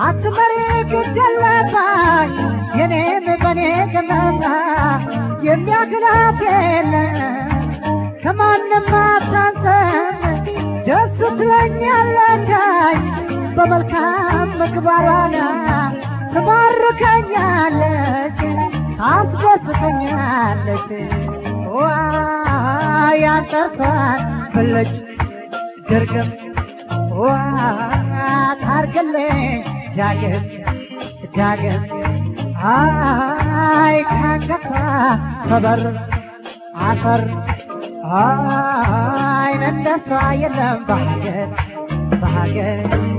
አትመሪ ግደለባሽ የኔም በኔ ገመታ የሚያክላት የለ ከማንም አታንሰም ደስ ትለኛለች በመልካም ምግባሯና ትማርከኛለች ታስደስተኛለች ዋ ያንጠርሷን ብለች ድርግም ዋ ታርግልኝ ዳግም ዳግም አይ ካንገቷ ከበር አፈር አይን እንደሷ የለም በሀገር በሀገር